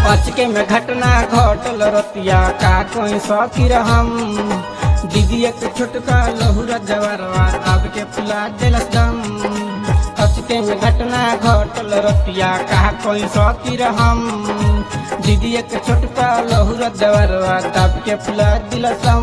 अचके में घटना घटल रतिया का कोई सकीर हम दीदी एक छोटका लहुरा जवरवा अब के फुला दिलस दम अचके में घटना घटल रतिया का कोई सकीर हम दीदी एक छोटका लहुरा जवरवा तब के फुला दिलस दम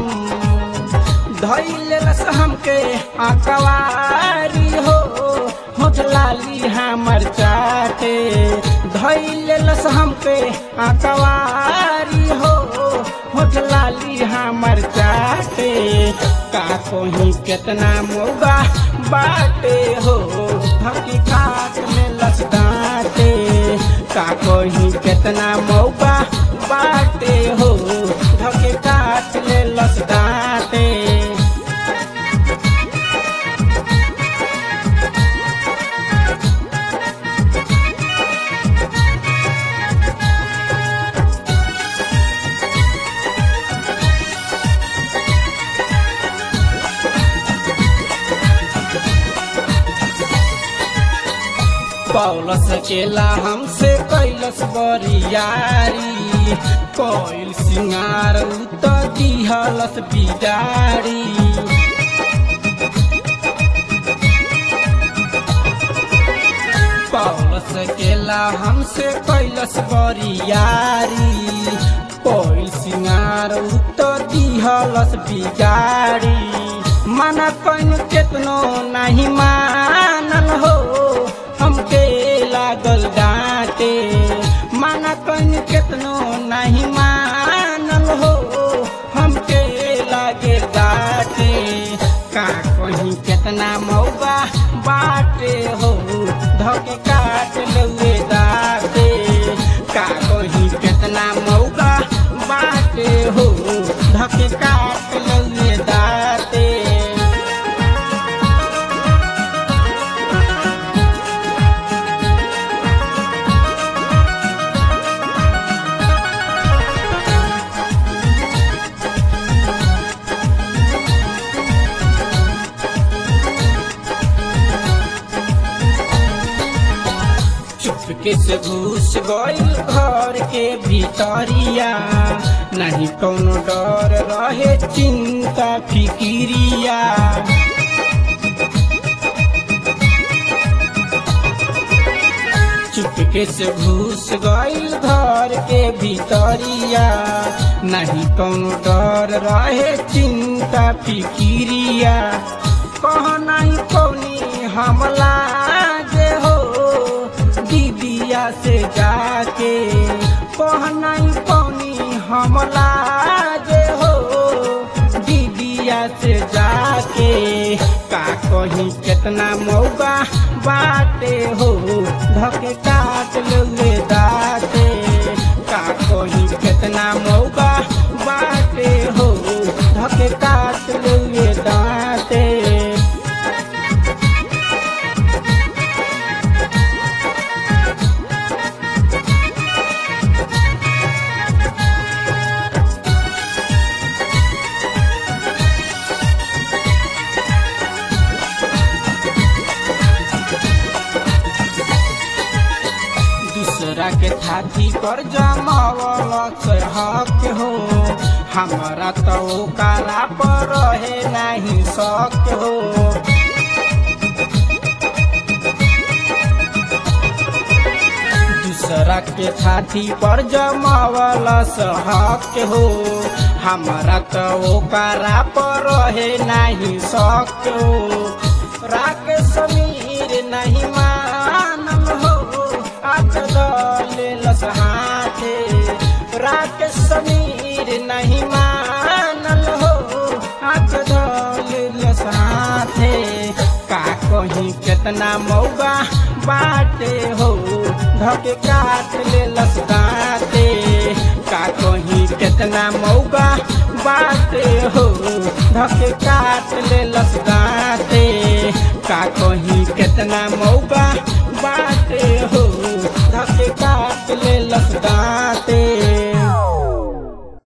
धैलस हमके आकवारी हो होठ लाली हमर चाटे धैलस हमके आकवारी हो होठ लाली हमर चाटे का कोही केतना मौगा बाटे हो धकी खाट में लसदाटे का कोही केतना मौका बाटे हो धके काट ले लसदाटे पौलस केला हमसे कैलस बरियारी कोइल सिंगार उत दिहलस बिगाड़ी पौलस केला हमसे कैलस बरियारी कोइल सिंगार उत दिहलस बिगाड़ी मना कन केतनो नहीं मानल हो हमके लागल डांटे माना कन केतनो नहीं मानल हो हमके लागे डांटे का कहीं केतना मौका बाटे हो धके काट लुए दाटे का कहीं केतना मौका बाटे हो धके काट लुए दाटे चुपके से घुस गइल घर के भीतरिया नहीं कोनो डर रहे चिंता फिकिरिया चुपके से घुस गइल घर के भीतरिया नहीं कोनो डर रहे चिंता फिकिरिया कह नहीं कौनी हमला जे हो दीदिया से जाके कह नहीं कौनी हमला जे हो दीदिया से जाके का कहीं केतना मौका बाटे हो धके काट ले दाते का कहीं केतना मौका बाटे हो धके काट ले दाते दूसरा के थाती पर जमावल से हक हो हमारा तो ओकरा पर रहे नहीं शक हो दूसरा के छाती पर जमावल से हक हो हमारा तो ओकरा पर रहे नहीं शक हो राके समीर नहीं मानल हो लस हाथे राके समीर नहीं मानल हो हाथ लस हाथे का कहीं केतना मौगा बाटे हो धके काट ले लस दाते का कहीं केतना मौगा बाटे हो धके काट ले लस दाते का कहीं केतना मौका